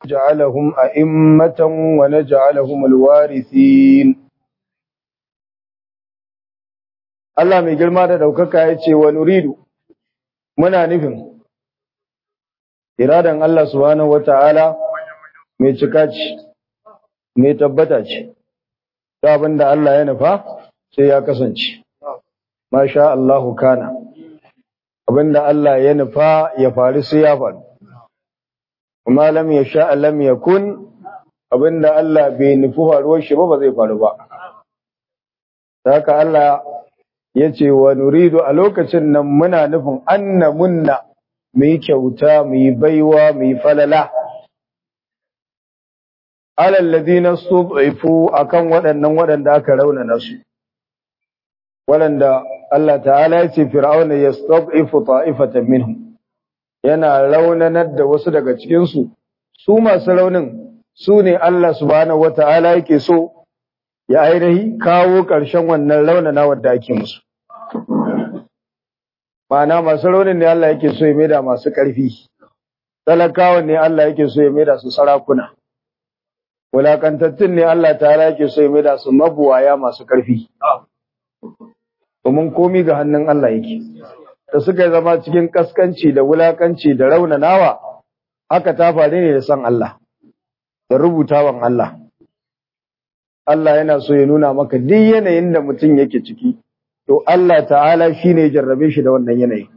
جعلهم أئمة ونجعلهم الوارثين Allah mai girma da ɗaukaka ya ce wa nuridu muna nufin iradan Allah subhanahu wata'ala mai cika ce mai tabbata ce ta abinda Allah ya nufa sai ya kasance masha Allahu kana abinda Allah ya nufa ya faru sai ya faru kuma lam yasha lam yakun abinda Allah bai nufi faruwar shi ba ba zai faru ba haka Allah ya ce wa nuridu a lokacin nan muna nufin anna munna mu yi kyauta mu yi baiwa mu yi falala alal ladina stud'ifu akan waɗannan waɗanda aka raunana su waɗanda Allah ta'ala ya ce fir'auna yastad'ifu ta'ifatan minhum yana raunanar da wasu daga cikin su su masu raunin su ne Allah subhanahu wata'ala yake so ya ainihi kawo ƙarshen wannan raunana wadda ake musu Ma'ana masu raunin ne Allah yake so ya maida masu ƙarfi, talakawan ne Allah yake so ya maida su sarakuna, wulakantattun ne Allah ta yake so ya maida su mabuwaya masu ƙarfi. Domin komi ga hannun Allah yake, da suka zama cikin ƙaskanci da wulakanci da raunanawa, haka ta faru ne da san Allah, da rubutawan Allah. Allah yana so ya nuna maka duk yanayin da mutum yake ciki. to Allah ta'ala shi ne jarrabe shi da wannan yanayi.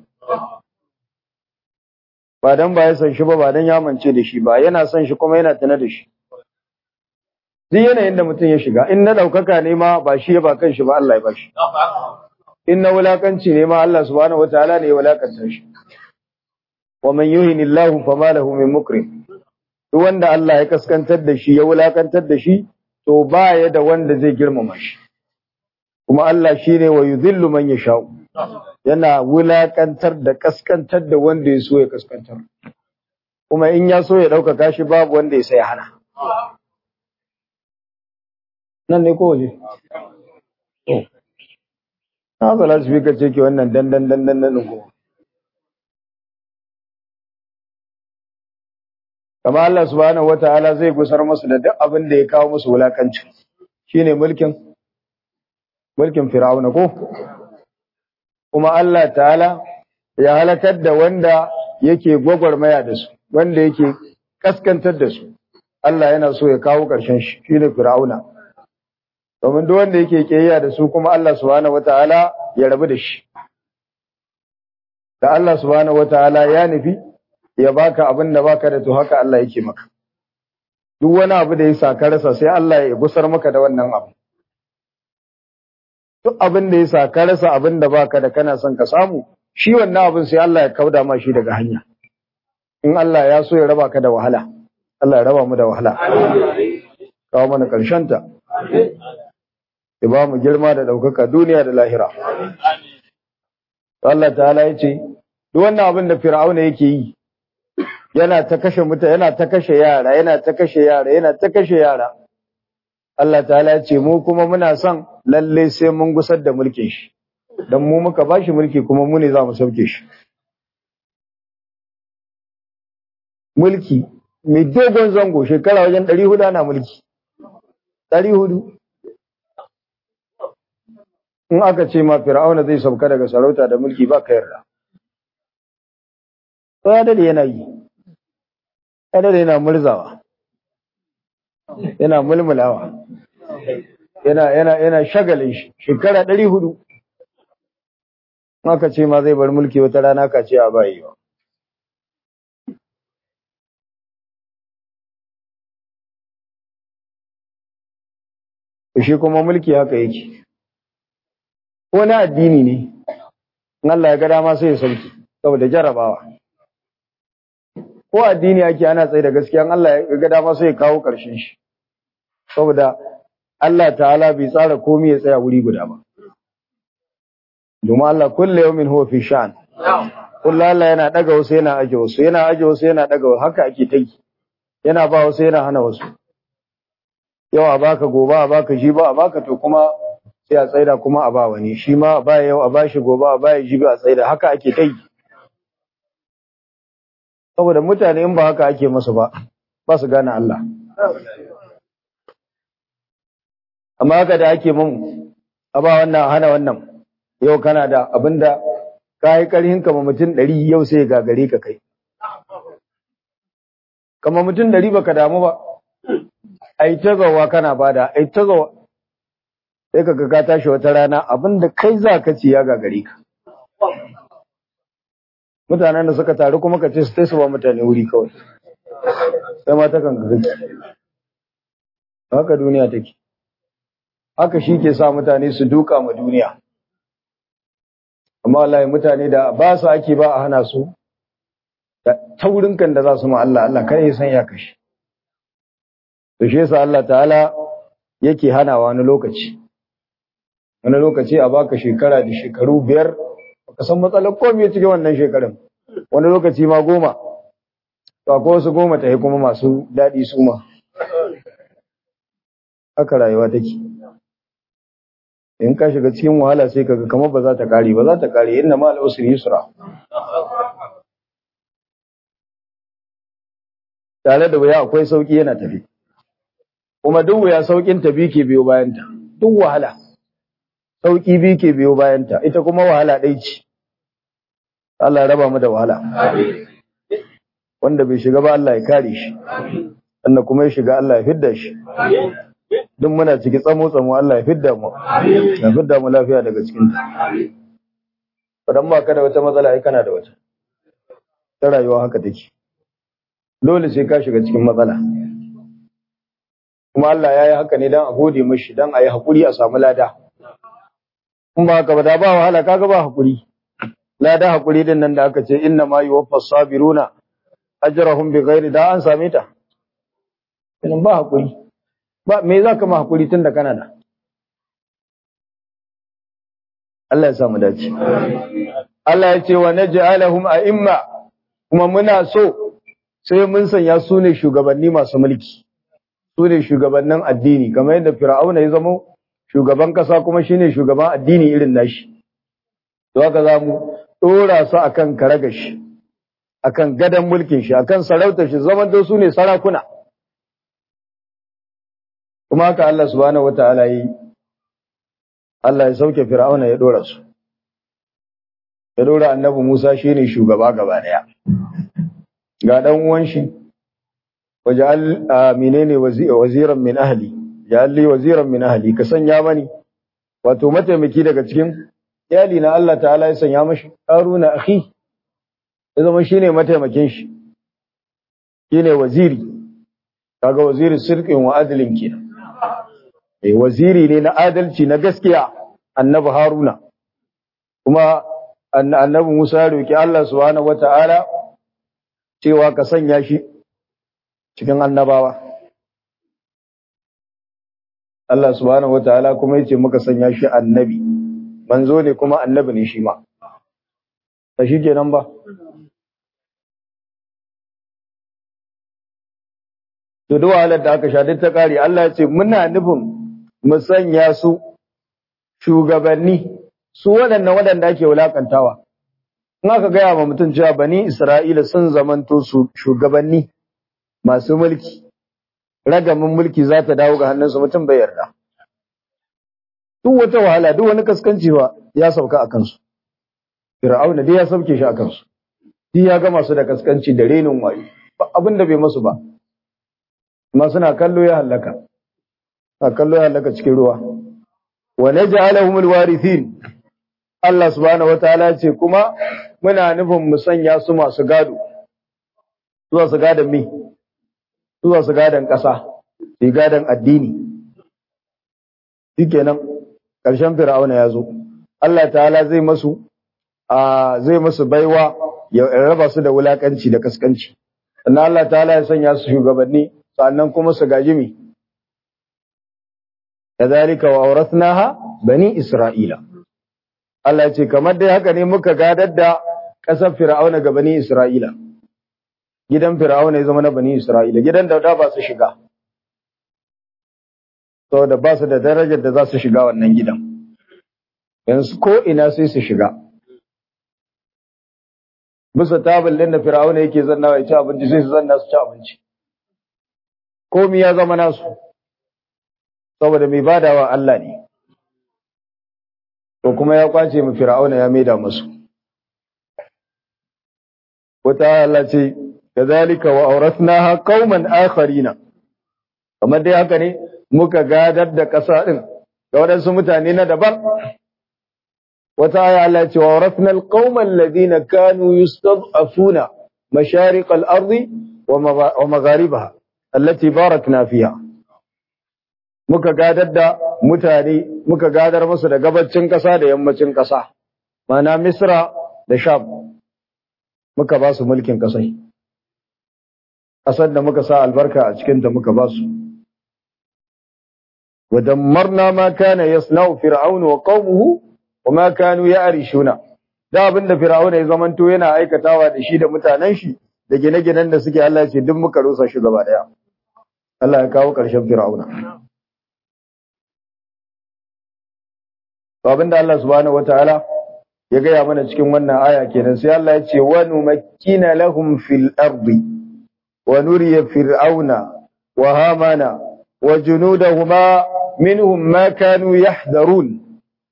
Ba don ba ya san shi ba, ba don ya mance da shi ba, yana son shi kuma yana tana da shi. Duk yanayin da mutum ya shiga, in na ɗaukaka ne ma ba shi ya ba kan shi ba Allah ya ba shi. In na wulakanci ne ma Allah subhanahu wataala ne ya wulakanta shi. Wa man yuhini Allahu fa ma lahu min mukrim. Duk wanda Allah ya kaskantar da shi ya wulakantar da shi, to ba ya da wanda zai girmama shi. kuma Allah shi ne wa yuzillu man yasha'u yana wulakantar da kaskantar da wanda ya so ya kaskantar kuma in ya so ya ɗaukaka shi babu wanda ya sai hana nan ne kowace na ba la su ka ce ke wannan dandan dandan nan ko kama Allah subhanahu wataala zai gusar musu da duk abin da ya kawo musu wulakanci shine mulkin mulkin Fir'auna ko kuma Allah ta'ala ya halakar da wanda yake gwagwarmaya da su wanda yake kaskantar da su Allah yana so ya kawo ƙarshen shi shine Fir'auna domin duk wanda yake kiyaya da su kuma Allah subhanahu wataala ya rabu da shi da Allah subhanahu wataala ya nufi ya baka abin da baka da to haka Allah yake maka duk wani abu da ya sa ka rasa sai Allah ya gusar maka da wannan abu duk abin da ya sa ka rasa abin da baka da kana son ka samu shi wannan abin sai Allah ya kauda ma shi daga hanya in Allah ya so ya raba ka da wahala Allah ya raba mu da wahala kawo mana karshen ta ya ba mu girma da ɗaukaka duniya da lahira Allah ta'ala ya ce duk wannan abin da Fir'auna yake yi yana ta kashe mutane yana ta kashe yara yana ta kashe yara yana ta kashe yara Allah ta'ala ya ce mu kuma muna son lalle sai mun gusar da mulkin shi dan mu muka bashi mulki kuma mu ne za mu sauke shi mulki mai dogon zango shekara wajen 400 ana mulki 400 in aka ce ma fir'auna zai sauka daga sarauta da mulki ba ka yarda to ya dade yana yi ya dade yana murzawa yana mulmulawa yana yana yana shagalin shi shekara 400 aka ce ma zai bar mulki wata rana ka ce a bayi ba shi kuma mulki haka yake ko na addini ne in Allah ya ga dama sai ya sauki saboda jarabawa ko addini ake ana tsaye da gaskiya in Allah ya ga dama sai ya kawo ƙarshen shi saboda Allah ta'ala bai tsara komai ya tsaya wuri guda ba domin Allah kullu yawmin huwa fi sha'an kullu Allah yana daga wasu yana aje wasu yana aje wasu yana daga wasu haka ake ta yi yana ba wasu yana hana wasu yau a baka gobe a baka shi ba a baka to kuma sai a tsaida kuma a ba wani shi ma a baya yau a bashi gobe a baya jibi a tsaida haka ake ta yi saboda mutane in ba haka ake masu ba ba su gane Allah amma haka da ake mun a ba wannan hana wannan yau kana da abinda ka yi ƙarhin kama mutum ɗari yau sai gagare ka kai kama mutum ɗari baka damu ba ai ta gawa kana bada ai ta gawa sai ka ka tashi wata rana abinda kai za ka ci ya gagare ka mutanen da suka taru kuma ka ce su su ba mutane wuri kawai sai ma ta kan gaji haka duniya take haka shi ke sa mutane su duka ma duniya amma wallahi mutane da ba su ake ba a hana su da taurin kan da za su ma Allah Allah kare ya san ya kashi to shi yasa Allah ta'ala yake hanawa wani lokaci wani lokaci a baka shekara da shekaru biyar baka san matsalar komai cikin wannan shekarun wani lokaci ma goma to akwai wasu goma ta kuma masu daɗi su ma haka rayuwa take in ka shiga cikin wahala sai kaga kamar ba za ta kare ba za ta kare inna ma al-usri yusra tare da wuya akwai sauki yana tafi kuma duk wuya saukin ta bi ke biyo bayan ta duk wahala sauki bi ke biyo bayan ta ita kuma wahala ɗai ce Allah ya raba mu da wahala wanda bai shiga ba Allah ya kare shi wanda kuma ya shiga Allah ya fidda shi duk muna ciki tsamo tsamo Allah ya fidda mu ya fidda mu lafiya daga cikin ta idan ba ka da wata matsala ai kana da wata ta rayuwa haka take dole sai ka shiga cikin matsala kuma Allah ya yi haka ne dan a gode mishi dan a yi hakuri a samu lada in ba haka ba da ba wahala kaga ba hakuri lada hakuri din nan da aka ce inna ma yuwaffas sabiruna ajrahum bighairi da an same ta idan ba hakuri ba me za ka ma hakuri tun da kana da Allah ya samu dace Allah ya ce wa naj'alahum a'imma kuma muna so sai mun sanya su ne shugabanni masu mulki su ne shugabannin addini kamar yadda fir'auna ya zama shugaban kasa kuma shine shugaban addini irin nashi to haka za mu dora su akan karagashi akan gadan mulkin shi akan sarautar shi zaman da su ne sarakuna kuma haka Allah subhanahu wata'ala yi Allah ya sauke Fir'auna ya dora su ya dora Annabi Musa shine shugaba gaba daya ga dan uwan shi waja'al menene waziran min ahli ja'al li waziran min ahli ka sanya mani wato mataimaki daga cikin iyali na Allah ta'ala ya sanya mashi Haruna akhi ya zama shine mataimakin shi shine waziri kaga waziri sirqin wa adlin kenan eh waziri ne na adalci na gaskiya annabi haruna kuma annabi musa ya roki Allah subhanahu wataala cewa ka sanya shi cikin annabawa Allah subhanahu wataala kuma yace muka sanya shi annabi manzo ne kuma annabi ne shi ma ta shi kenan ba to duk wahalar da aka sha duk ta kare Allah ya ce muna nufin mu sanya su shugabanni su waɗannan waɗanda ake wulakantawa in aka gaya ma mutum cewa bani Isra'ila sun zamanto su shugabanni masu mulki ragamin mulki za ta dawo ga hannunsu mutum bai yarda duk wata wahala duk wani kaskanci ba ya sauka a kansu Fir'auna dai ya sauke shi a kansu shi ya gama su da kaskanci da renin wayo abin da bai masu ba amma suna kallo ya halaka a kallo ya halaka cikin ruwa wa naj'alahum alwarithin Allah subhanahu wataala ce kuma muna nufin mu sanya su masu gado zuwa su gadan mi zuwa su gadan ƙasa su gadan addini shikenan ƙarshen fir'auna ya zo Allah ta'ala zai masu a zai masu baiwa ya raba su da wulakanci da kaskanci sannan Allah ta'ala ya sanya su shugabanni sannan kuma su gaji mi kadhalika wa awrathnaha bani isra'ila Allah ya ce kamar dai haka ne muka gadar da ƙasar fir'auna ga bani isra'ila gidan fir'auna ya zama na bani isra'ila gidan da da ba su shiga saboda ba su da darajar da za su shiga wannan gidan yanzu ko ina sai su shiga bisa tabal din da fir'auna yake zanna ya ci abinci sai su zanna su ci abinci komi ya zama nasu saboda mai badawa Allah ne to kuma ya kwace mu fir'auna ya maida musu wata Allah ce kazalika wa awrathnaha qauman akharina kamar dai haka ne muka gadar da ƙasa din ga waɗansu mutane na daban wata aya Allah ce wa awrathna alqauma alladhina kanu yustad'afuna mashariq al-ardi wa magharibaha allati barakna fiha muka gadar da mutane muka gadar musu da gabacin ƙasa da yammacin ƙasa mana Misra da Sham muka ba su mulkin ƙasai ƙasar da muka sa albarka a cikin ta muka ba su ودمرنا ما كان يصنع فرعون وقومه وما كانوا يعرشون da abin da fir'auna ya zamanto yana aikatawa da shi da mutanen shi da gine-ginen da suke Allah ce duk muka rusa shi gaba daya Allah ya kawo ƙarshen fir'auna abin da Allah subhanahu wataala ya gaya mana cikin wannan aya kenan sai Allah ya ce wa numakkina lahum fil ardi wa nuriya fir'auna wa hamana wa junudahuma minhum ma kanu yahdharun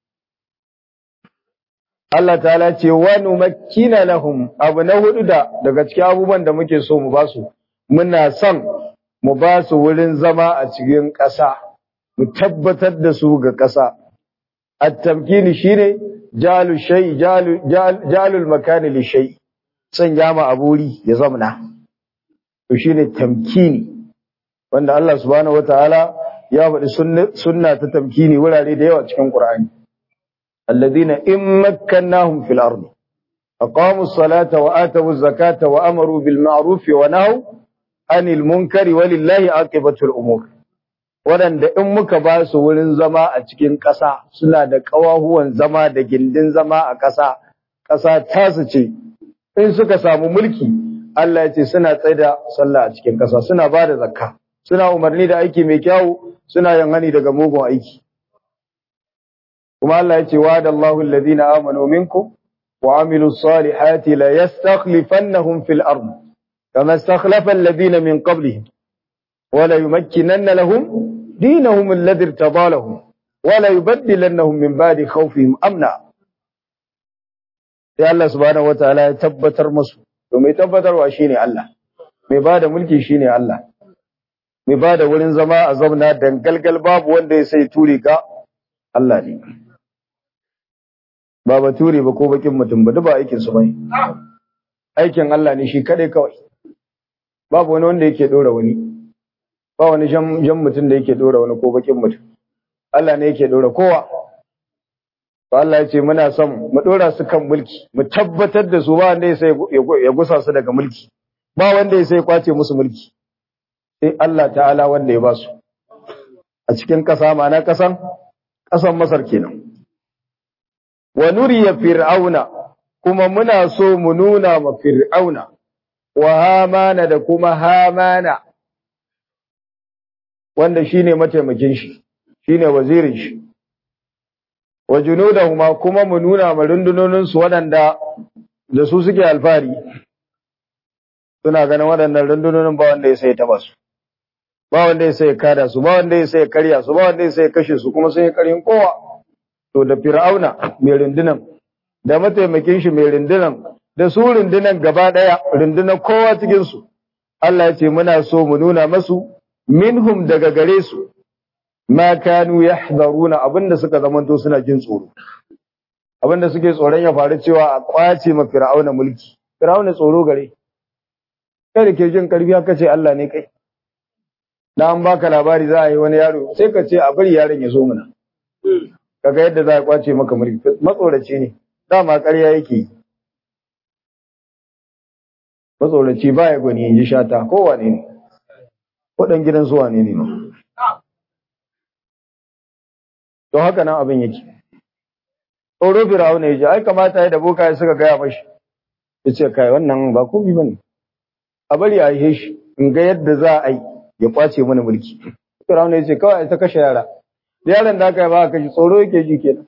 Allah ta'ala ce wa numakkina lahum abu na hudu da daga cikin abubuwan da muke so mu basu muna son mu ba su wurin zama a cikin ƙasa mu tabbatar da su ga ƙasa at-tamkini shine jalu shay jalu jalul makani li shay sanya ma aburi ya zamna to shine tamkini wanda Allah subhanahu wataala ya faɗi sunna ta tamkini wurare da yawa cikin Qur'ani الذين إن مكناهم في الأرض أقاموا الصلاة وآتوا الزكاة وأمروا بالمعروف ونهوا عن المنكر ولله عاقبة الأمور waɗanda in muka ba su wurin zama a cikin ƙasa suna da ƙawahuwan zama da gindin zama a ƙasa ƙasa tasu ce in suka samu mulki Allah ya ce suna tsaida sallah a cikin ƙasa suna ba da zakka suna umarni da aiki mai kyau suna yin hani daga mugun aiki kuma Allah ya ce wa da Allahu alladhina amanu minkum wa amilus salihati la yastakhlifannahum fil ard kama istakhlafa alladhina min qablihim wa la yumakkinanna lahum dinahum alladhi irtada lahum wa la yubaddilannahum min ba'di khawfihim amna sai Allah subhanahu wataala ya tabbatar musu to mai tabbatarwa shine Allah mai bada mulki shine Allah mai bada wurin zama a zauna dangalgal babu wanda ya sai ture ka Allah ne ba bature ba ko bakin mutum ba ba aikin su bai aikin Allah ne shi kadai kawai babu wani wanda yake dora wani ba wani jan mutum da yake dora wani ko bakin mutum Allah ne yake dora kowa to Allah ya ce muna son mu dora su kan mulki mu tabbatar da su ba wanda ya sai ya gusa su daga mulki ba wanda ya sai kwace musu mulki sai Allah ta'ala wanda ya ba su a cikin ƙasa ma'ana ƙasan ƙasan Masar kenan wa nuriya fir'auna kuma muna so mu nuna ma fir'auna wa hamana da kuma hamana wanda shine mataimakin shi shine wazirin shi wa junudahuma kuma mu nuna ma rundunonin su waɗanda da su suke alfari suna ganin waɗannan rundunonin ba wanda ya sai taba su ba wanda ya sai kada su ba wanda ya sai karya su ba wanda ya sai kashe su kuma sun yi karin kowa to da fir'auna mai rundunan da mataimakin shi mai rundunan da su rundunan gaba daya rundunan kowa cikin su Allah ya ce muna so mu nuna masu minhum daga gare su ma kanu yahdharuna abinda suka zamanto suna jin tsoro abinda suke tsoron ya faru cewa a kwace ma fir'auna mulki fir'auna tsoro gare kai da ke jin karfi aka ce Allah ne kai na an baka labari za a yi wani yaro sai ka ce a bari yaron ya zo mana kaga yadda za a kwace maka mulki matsoraci ne dama ƙarya yake yi matsoraci ba ya gwani ji shata ko wane ne waɗan gidan su wane ne to haka nan abin yake tsoro firawuna ya ji ai kamata ya da boka ya suka gaya mashi ya ce kai wannan ba komi ba ne a bari a yi shi in ga yadda za a yi ya kwace mana mulki firawuna ya ce kawai ta kashe yara da yaron da aka yi ba a kashe tsoro yake ji kenan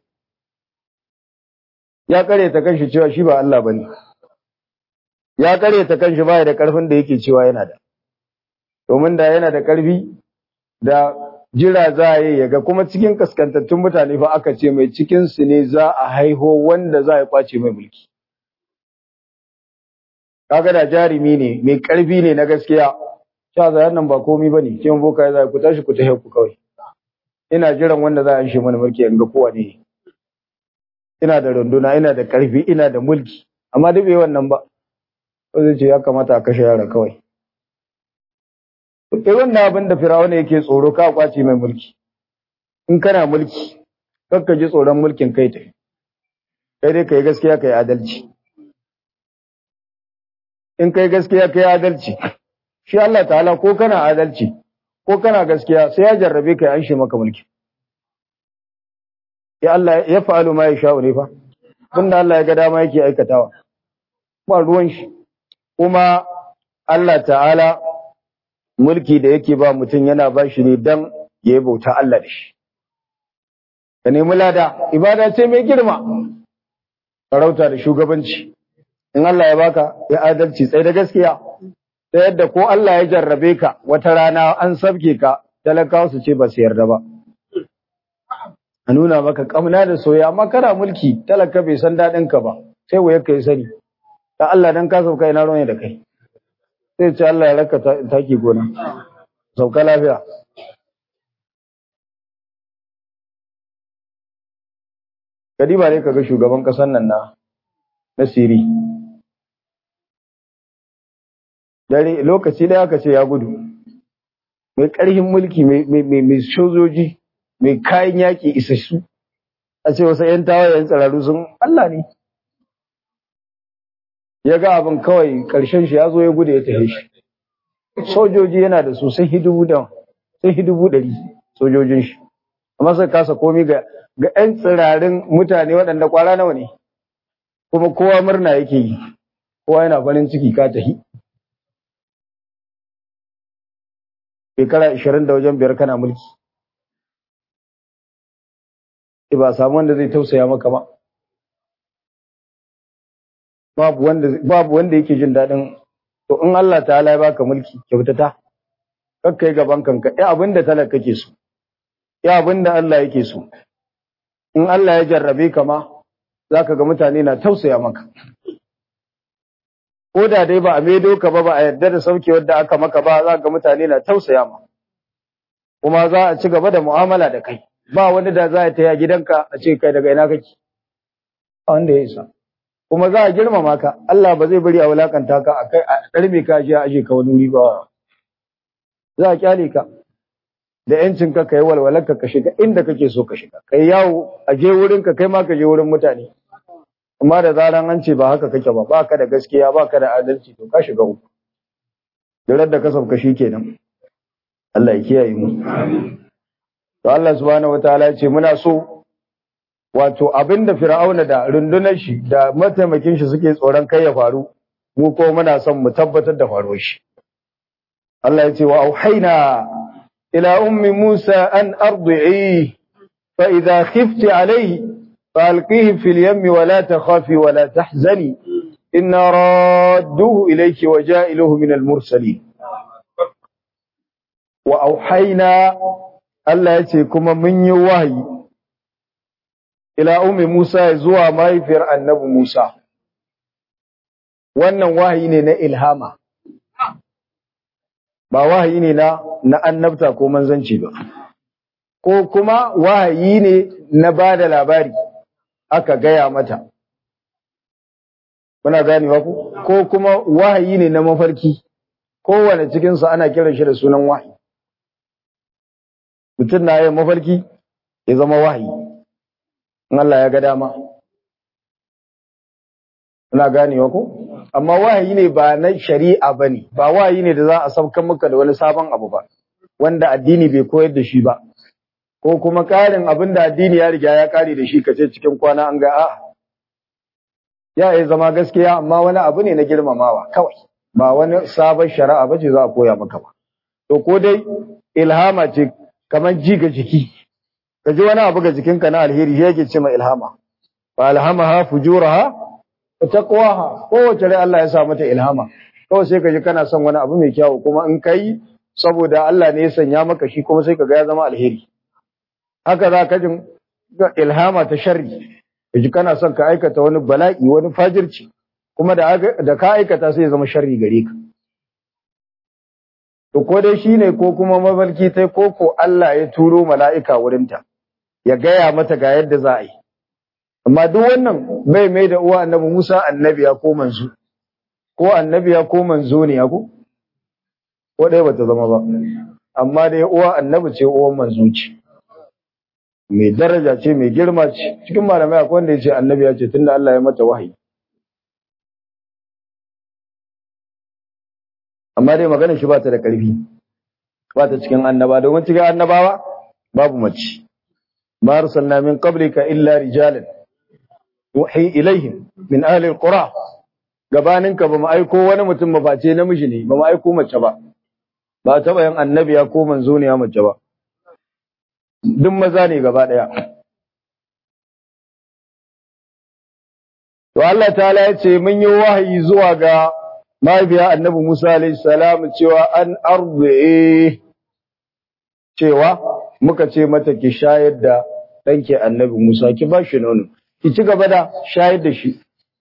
ya kare ta kanshi cewa shi ba Allah bane ya kare ta kanshi ba da karfin da yake cewa yana da domin da yana da ƙarfi da jira za a yi yaga kuma cikin kaskantattun mutane fa aka ce mai cikin su ne za a haiho wanda za a kwace mai mulki kaga da jarumi ne mai ƙarfi ne na gaskiya sha za nan ba komi bane kin boka ya za ku tashi ku tahe ku kawai ina jiran wanda za a shi mana mulki in ga kowa ne ina da runduna ina da ƙarfi ina da mulki amma duk bai wannan ba ko zai ce ya kamata a kashe yara kawai irin na abin da firawuna yake tsoro ka kwace mai mulki in kana mulki kakka ji tsoron mulkin kai ta kai dai kai gaskiya kai adalci in kai gaskiya kai adalci shi Allah ta'ala ko kana adalci ko kana gaskiya sai ya jarrabe kai an shi maka mulki ya Allah ya fa'alu ma yasha ne fa tunda Allah ya ga dama yake aikatawa ba ruwan shi kuma Allah ta'ala mulki da yake ba mutum yana ba shi ne dan ya yi bauta Allah da shi ka nemi lada ibada ce mai girma sarauta da shugabanci in Allah ya baka ya adalci tsaye da gaskiya ta yadda ko Allah ya jarrabe ka wata rana an sabke ka talakawa su ce ba su yarda ba a nuna maka kamna da soya amma kana mulki talaka bai san daɗin ka ba sai waye ka yi sani da Allah dan ka sauka ina ruwan da kai sai ce Allah ya raka taki gona sauka lafiya Kadiba ne kaga shugaban ƙasar nan na na Siri dare lokaci da aka ce ya gudu mai ƙarfin mulki mai sojoji mai kayan yaƙi isassu a ce wasu ‘yan tawayen tsararru sun Allah ne ya ga abin kawai ƙarshen shi ya zo ya gudu ya tafi shi sojoji yana da su sai hidubu da sai hidubu ɗari sojojin shi amma sai kasa komi ga ga ‘yan tsirarin mutane waɗanda kwara nawa ne kuma kowa murna yake yi kowa yana farin ciki ka tafi shekara ashirin da wajen biyar kana mulki ba samu wanda zai tausaya maka ba babu wanda babu wanda yake jin daɗin to in Allah ta'ala ya baka mulki kyautata kakka yi gaban kanka ya abinda talaka kake so ya abinda Allah yake so in Allah ya jarrabe ka ma zaka ga mutane na tausaya maka ko da dai ba a maido ka ba ba a yarda da sauke wadda aka maka ba za ga mutane na tausaya ma kuma za a ci gaba da mu'amala da kai ba wani da za a taya gidanka a ce kai daga ina kake a wanda ya isa kuma za a girmama ka Allah ba zai bari a wulakanta ka a kai a karbe ka je a aje ka wani wuri ba za a kyale ka da yancin ka kai walwalar ka ka shiga inda kake so ka shiga kai yawo a je wurin ka kai ma ka je wurin mutane amma da zaran an ce ba haka kake ba baka da gaskiya baka da adalci to ka shiga uku da da ka sauka kenan Allah ya kiyaye mu to Allah subhanahu wataala ya ce muna so wato abinda fir'auna da rundunar shi da mataimakin shi suke tsoron kai ya faru mu ko muna son mu tabbatar da faruwar shi Allah ya ce wa auhayna ila ummi Musa an ardi'i fa idha khifti alayhi فألقيه في اليم ولا تخافي ولا تحزني إنا رادوه إليك وجائله من المرسلين وأوحينا ألا يتيكم من يوهي إلى أم موسى يزوى ما يفر النبي موسى wannan wahayi ne na ilhama ba wahayi ne na na annabta ko manzanci ba ko kuma wahayi ne na bada labari aka gaya mata. Muna ganewa ku? Ko kuma wahayi ne na mafarki, kowane cikinsu ana kiran shi da sunan wahayi. Mutum na yin mafarki ya zama wahayi, in Allah ya ga dama. Muna ganewa ku? Amma wahayi ne ba na shari'a ba ne, ba wahayi ne da za a saukan maka da wani sabon abu ba, wanda addini bai koyar da shi ba. ko kuma ƙarin abin da addini ya riga ya ƙare da shi ka ce cikin kwana an ga a ya yi zama gaskiya amma wani abu ne na girmamawa kawai ba wani sabon shari'a ba ce za a koya maka ba to ko dai ilhama ce kamar ji ga jiki ka ji wani abu ga jikinka na alheri shi yake ce ma ilhama fa alhamaha fujuraha wa taqwaha kowace rai Allah ya sa mata ilhama kawai sai ka ji kana son wani abu mai kyau kuma in kai saboda Allah ne ya sanya maka shi kuma sai kaga ya zama alheri haka za ka jin ilhama ta sharri kaji kana son ka aikata wani bala'i wani fajirci kuma da da ka aikata sai ya zama sharri gare ka to ko dai shine ko kuma mafarki tai ko ko Allah ya turo mala'ika wurinta ya gaya mata ga yadda za a yi amma duk wannan bai mai da uwa annabi Musa annabiya ko manzo ko annabiya ko manzo ne ko ko dai bata zama ba amma dai uwa annabi ce uwan manzo ce mai daraja ce mai girma ce cikin malamai akwai wanda ya ce annabiya ce tunda Allah ya mata wahayi amma dai maganar shi ba ta da ƙarfi ba ta cikin annaba domin cikin annabawa babu mace ma arsalna min qablika illa rijalan yuhi ilaihim min ahli alqura gabaninka ba mu aiko wani mutum ba face namiji ne ba mu aiko mace ba ba taɓa yin annabiya ko manzo ne ya mace ba duk maza ne gaba ɗaya to Allah ta'ala ya ce mun yi wahayi zuwa ga mahaifiya annabi Musa alayhi salam cewa an arzu'e cewa muka ce mata ki shayar da ɗanki annabi Musa ki ba shi nono ki ci gaba da shayar da shi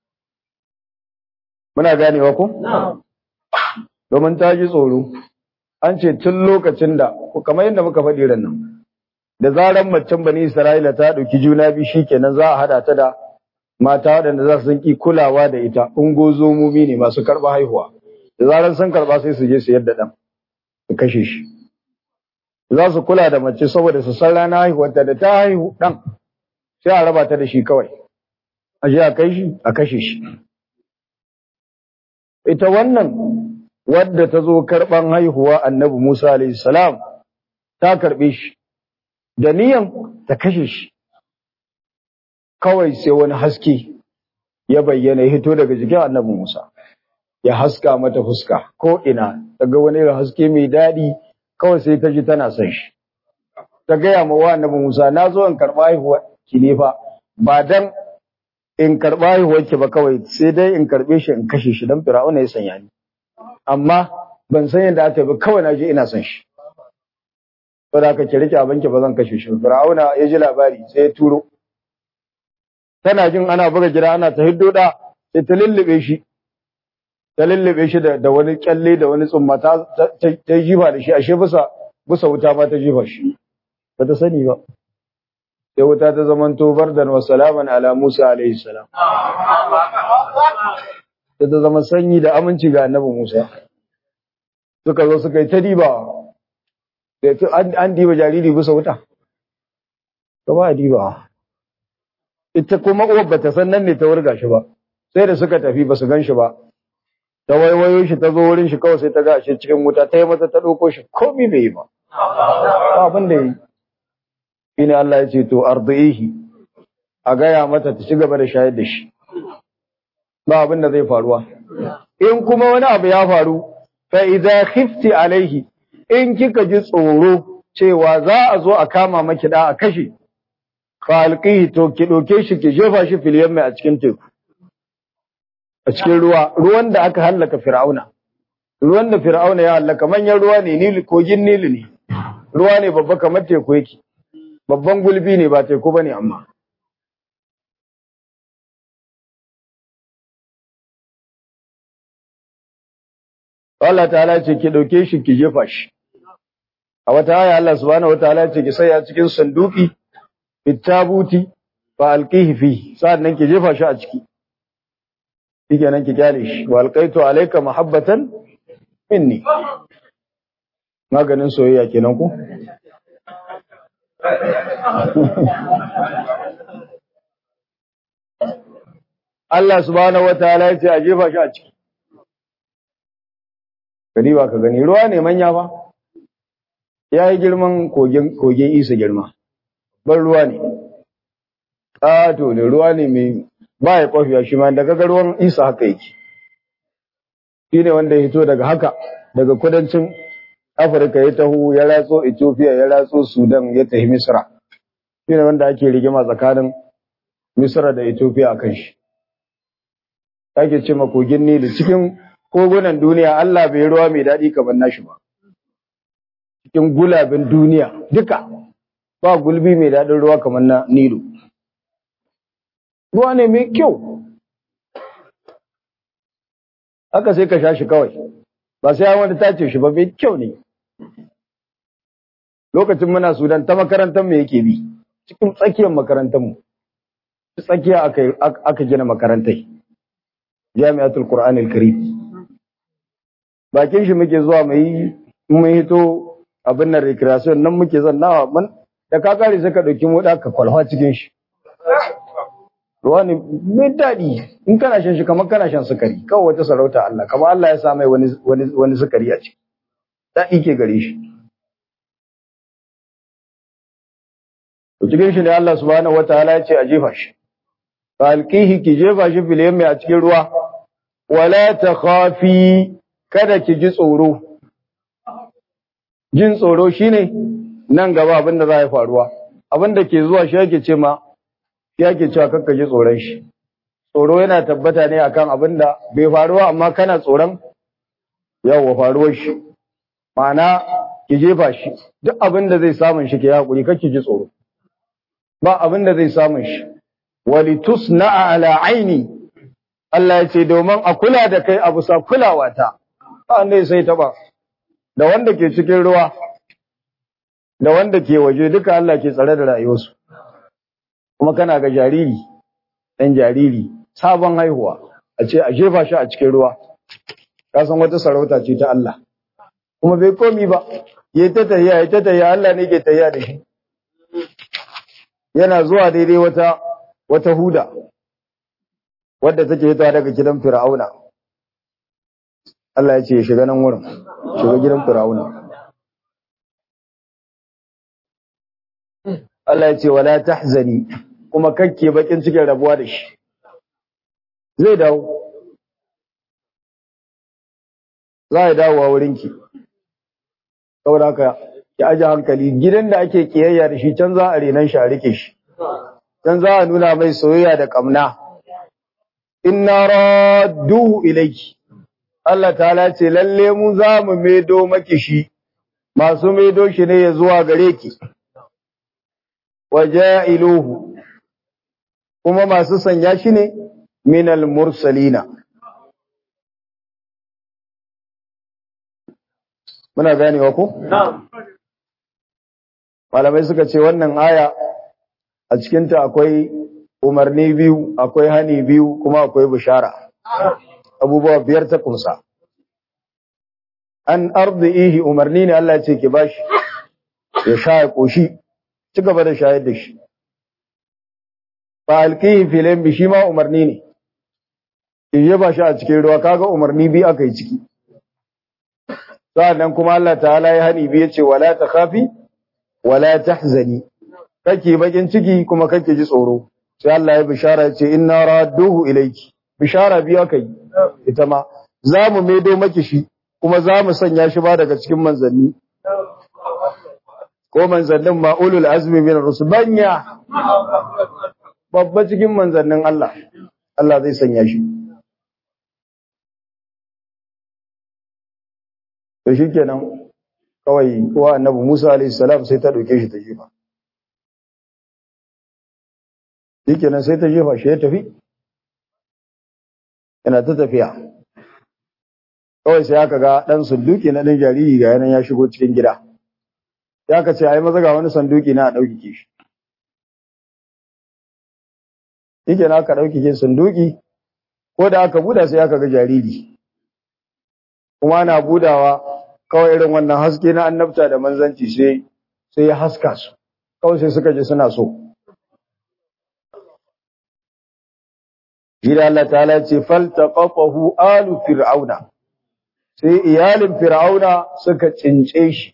muna ganewa ko domin ta ji tsoro an ce tun lokacin da kamar yadda muka faɗi ran nan da zaran macen bani Isra'ila ta ɗauki juna biyu shikenan za a hada ta da mata waɗanda za su ki kulawa da ita ungozomomi ne masu karɓa haihuwa da zaran sun karɓa sai su je su yadda ɗan su kashe shi za su kula da mace saboda su san rana haihuwarta da ta haihu ɗan sai a raba ta da shi kawai a je a kai shi a kashe shi ita wannan wadda ta zo karɓan haihuwa annabi Musa alayhi salam ta karɓe shi da niyan ta kashe shi kawai sai wani haske ya bayyana ya hito daga jikin annabi Musa ya haska mata fuska ko ina daga wani irin haske mai daɗi kawai sai ta ji tana son shi ta gaya ma wa annabi Musa na zo in karɓa haihuwa ki ne fa ba dan in karɓa haihuwar ki ba kawai sai dai in karɓe shi in kashe shi dan Fir'auna ya sanya ni amma ban san yadda aka bi kawai na je ina son shi saboda haka ki rike abinki ba zan kashe shi Fir'auna ya ji labari sai ya turo tana jin ana buga gida ana ta hiddo da sai ta lullube shi ta lullube shi da, da wani kyalle da wani tsumma ta ta, jifa da shi ashe bisa bisa wuta ma ta jifa shi ba ta sani ba sai wuta ta zamanto bardan wa salaman ala Musa alaihi salam ta ta zama sanyi da aminci ga annabi Musa suka zo suka yi ta diba an diba jariri bisa wuta ta ba diba ita kuma uwar bata san nan ne ta wurga shi ba sai da suka tafi ba su gan shi ba ta waiwayo shi ta zo wurin shi kawai sai ta ga shi cikin wuta ta yi mata ta ɗauko shi komi bai yi ba ba abin da yi shine Allah ya ce to ardihi a gaya mata ta ci gaba da shayar da shi ba abin da zai faruwa in kuma wani abu ya faru fa idza khifti alaihi in kika ji tsoro cewa za a zo a kama maki da a kashe falqihi to ki doke shi ki jefa shi fil yamma a cikin teku a cikin ruwa ruwan da aka hallaka fir'auna ruwan da fir'auna ya hallaka manyan ruwa ne nili kogin nili ne ruwa ne babba kamar teku yake babban gulbi ne ba teku bane amma Allah ta'ala ce ki dauke shi ki jefa shi a wata aya Allah subhanahu wataala ce ki saya cikin sanduki bitabuti fa alqihi fi sa'annan ki jefa shi a ciki shikenan ki kyale shi wa alqaitu alayka mahabbatan minni maganin soyayya kenan ko Allah subhanahu wataala ya ce a jefa shi a ciki gani ba ka gani ruwa ne manya ba ya yi girman kogin isa girma ban ruwa ne ƙato ne ruwa ne mai ba ya kwafiya shi ma daga ruwan isa haka yake shi ne wanda ya hito daga haka daga kudancin afirka ya taho ya ratso ethiopia ya ratso sudan ya tafi misra shi ne wanda ake rigima tsakanin misra da ethiopia a kan shi ake ce kogin nili cikin kogunan duniya allah bai ruwa mai daɗi kamar nashi ba cikin gulabin duniya duka ba gulbi mai daɗin ruwa kamar na Nilu. Ruwa ne mai kyau. Haka sai ka sha shi kawai, ba sai wani tace shi ba mai kyau ne. Lokacin muna Sudan ta makarantar mu yake bi, cikin tsakiyar makarantar mu. Tsakiya aka gina makarantai. Jami'atul Qur'anil Karim. Bakin shi muke zuwa mai mun hito abin nan recreation nan muke zannawa man da ka kare sai ka dauki moda ka kwalfa cikin shi ruwa ne mai daɗi in kana shan shi kamar kana shan sukari kawai wata sarauta Allah kamar Allah ya sa mai wani wani wani sukari a ciki daɗi ke gare shi to cikin shi ne Allah subhanahu wataala ya ce a jefa shi fa alqihi ki jefa shi fil yammi a cikin ruwa wala takhafi kada ki ji tsoro jin tsoro shine nan gaba abin da za ya faruwa abin da ke zuwa shi yake ce ma shi yake cewa kakka ji tsoron shi tsoro yana tabbata ne akan abin da bai faruwa amma kana tsoron yawa faruwar shi ma'ana ki jefa shi duk abin da zai samun shi ke hakuri kake ji tsoro ba abin da zai samun shi walitusna'a ala aini Allah ya ce domin a kula da kai a bisa kulawa ta ba ne sai taba da wanda ke cikin ruwa da wanda ke waje duka Allah ke tsare da rayuwarsu kuma kana ga jariri ɗan jariri sabon haihuwa a ce a jefa shi a cikin ruwa ka san wata sarauta ce ta Allah kuma bai komi ba ya ta tayya ya ta tayya Allah ne ke tayya da shi yana zuwa daidai wata wata huda wadda take hitowa daga gidan Fir'auna Allah ya ce ya shiga nan wurin shiga gidan Fir'auna Allah ya ce wala tahzani kuma kakke bakin cikin rabuwa da shi zai dawo za ya dawo a wurinki saboda haka ki aje hankali gidan da ake kiyayya da shi can za a renan shi a rike shi can za a nuna mai soyayya da kamna inna radduhu ilayki Allah ta'ala ce lalle mu za mu medo maki shi masu medo shi ne ya zuwa gare ki waja'iluhu kuma masu sanya shi ne minal mursalina muna ganewa ko malamai suka ce wannan aya a cikinta akwai umarni biyu akwai hani biyu kuma akwai bishara abubuwa biyar ta kunsa an arzihi umarni ne Allah ce ki bashi ya sha ya koshi ci gaba da shayar da shi fa alqihi filan bi shi ma umarni ne ki je ba shi a cikin ruwa kaga umarni bi aka yi ciki sannan kuma Allah ta'ala ya hani bi yace wala takhafi wala tahzani kake bakin ciki kuma kake ji tsoro sai Allah ya bishara ya ce inna radduhu ilayki bishara biyu aka yi ita ma za mu maido maki shi kuma za mu sanya shi ba daga cikin manzanni ko manzannin ma ulul azmi min rusul banya babba cikin manzannin Allah Allah zai sanya shi to shikenan kawai kowa annabi Musa alaihi salam sai ta dauke shi ta jefa shikenan sai ta jefa shi ya tafi yana ta tafiya kawai sai aka ga dan sunduki na dan jariri ga yanan ya shigo cikin gida ya ka ce ai maza ga wani sanduki na a dauke shi shikenan aka dauke shi sanduki ko da aka buda sai aka ga jariri kuma na budawa kawai irin wannan haske na annabta da manzanci sai sai ya haska su kawai sai suka je suna so Jira Allah ta'ala ce faltaqafahu alu fir'auna sai iyalin fir'auna suka cince shi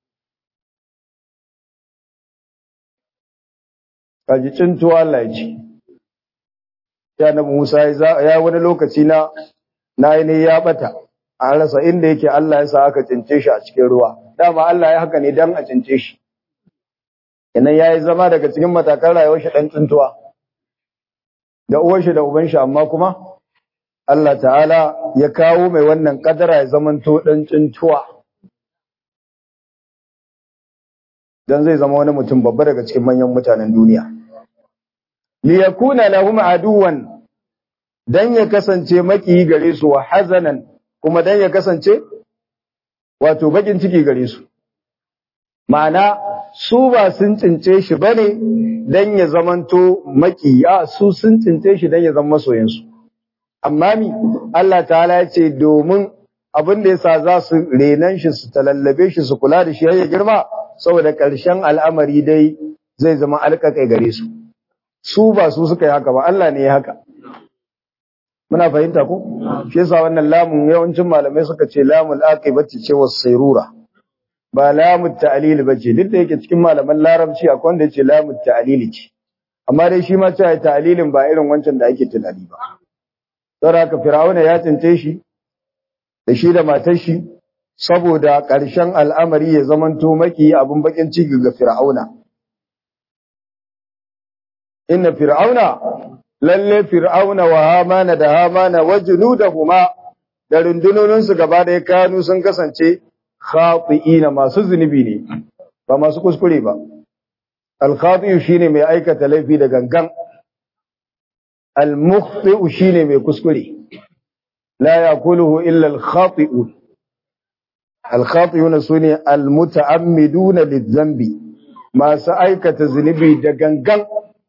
kaji cintuwa Allah ya ce ya nabi Musa ya wani lokaci na na ne ya bata an rasa inda yake Allah ya sa aka cince shi a cikin ruwa dama Allah ya haka ne dan a cince shi idan yayi zama daga cikin matakan rayuwar shi dan cintuwa da uwar shi da uban shi amma kuma Allah ta'ala ya kawo mai wannan kadara ya zamanto dan cintuwa dan zai zama wani mutum babba daga cikin manyan mutanen duniya li yakuna lahum aduwan dan ya kasance maki gare su wa hazanan kuma dan ya kasance wato bakin ciki gare su ma'ana su ba sun cince shi bane dan ya zamanto maki a su sun cince shi dan ya zama masoyin su amma mi Allah ta'ala ya ce domin abin da yasa za su renan shi su talallabe shi su kula da shi har ya girma saboda ƙarshen al'amari dai zai zama alƙaƙai gare su su ba su suka yi haka ba Allah ne ya haka muna fahimta ko shi yasa wannan lamun yawancin malamai suka ce lamul aqibati ce was sayrura ba lamut ta'lil bace duk da yake cikin malaman larabci akwai wanda yace lamut ta'lil ce amma dai shi ma cewa ta'lilin ba irin wancan da ake tunani ba saboda haka fir'auna ya tsince shi da shi da matar shi saboda ƙarshen al'amari ya zamanto maki abin bakin ciki ga fir'auna inna fir'auna lalle fir'auna wa hamana da hamana wa junudahuma da rundunoninsu gaba ɗaya kanu sun kasance khati'ina masu zunubi ne ba masu kuskure ba al-khati'u shine mai aikata laifi da gangan al-mukhti'u shine mai kuskure la yakuluhu illa al-khati'un al-khati'una sune al-muta'ammiduna lidh-dhanbi masu aikata zunubi da gangan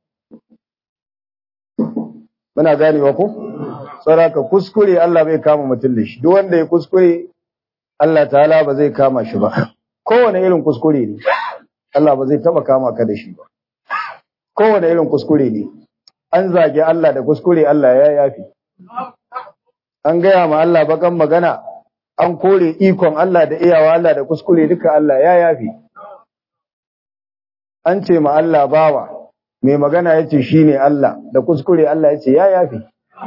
muna ganewa ko saraka kuskure Allah bai kama mutum da shi duk wanda ya kuskure Allah ta'ala ba zai kama shi ba kowane irin kuskure ne Allah ba zai taba kama ka da shi ba kowane irin kuskure ne an zage Allah da kuskure Allah ya yafi an gaya ma Allah bakan magana an kore ikon Allah da iyawa Allah da kuskure duka Allah ya yafi an ce ma Allah bawa mai magana ya ce shi ne Allah da kuskure Allah ya ce ya yafi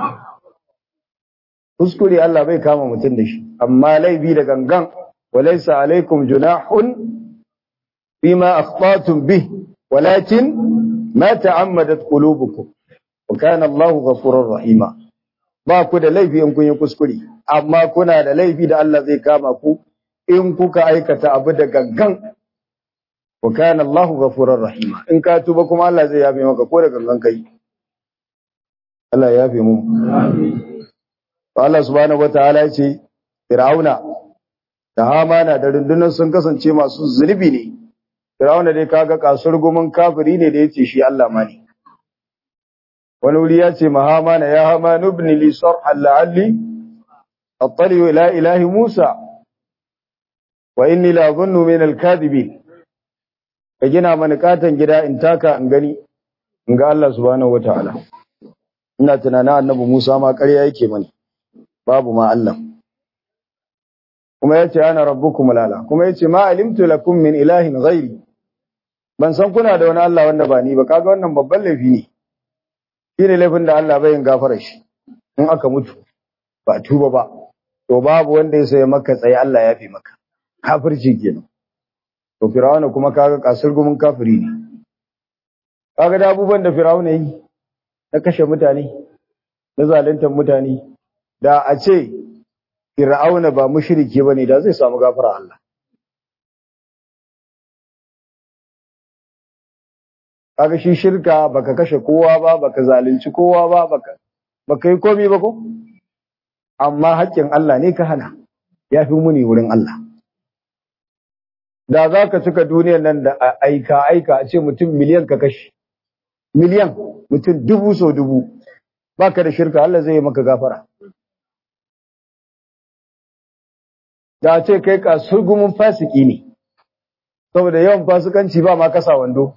kuskure Allah bai kama mutum da shi amma laifi da gangan walaisa alaikum junahun bima akhtatum bih walakin ma ta'ammadat qulubukum wa kana Allah ghafurur rahima ba ku da laifi in kun yi kuskure amma kuna da laifi da Allah zai kama ku in kuka aikata abu da gangan wa kana Allahu ghafurur rahima in ka tuba kuma Allah zai yafe maka ko da gangan kai Allah ya yafe mu amin Allah subhanahu wataala ya ce Fir'auna da Hamana da rundunar sun kasance masu zunubi ne Fir'auna dai kaga kasur gumin kafiri ne da yace shi Allah ma ne wani wuri ya ce ma Hamana ya Haman ibn li sarhan la'alli attali ila ilahi Musa wa inni la dhunnu min al-kadhibin ka gina mana katon gida in taka in gani in ga Allah subhanahu wataala ina tunanin annabi Musa ma ƙarya yake mani babu ma Allah kuma yace ana rabbukum lala kuma yace ma alimtu lakum min ilahin ghairi ban san kuna da wani Allah wanda ba ni ba kaga wannan babban laifi ne shine laifin da Allah bai yin gafara shi in aka mutu ba tuba ba to babu wanda ya sai maka tsaye Allah ya fi maka kafirci kenan to firawuna kuma kaga kasar gumin kafiri ne kaga da abubuwan da firawuna yi na kashe mutane na zaluntar mutane da a ce firawuna ba mushriki bane da zai samu gafara Allah kaga shi shirka baka kashe kowa ba baka zalunci kowa ba baka baka yi komai ba ko amma haƙƙin Allah ne ka hana yafi muni wurin Allah da za ka cika duniyar nan da aika aika a ce mutum miliyan ka kashe miliyan mutum dubu so dubu baka da shirka Allah zai yi maka gafara da ce kai ka surgumin fasiki ne saboda yawan fasikanci ba ma kasa wando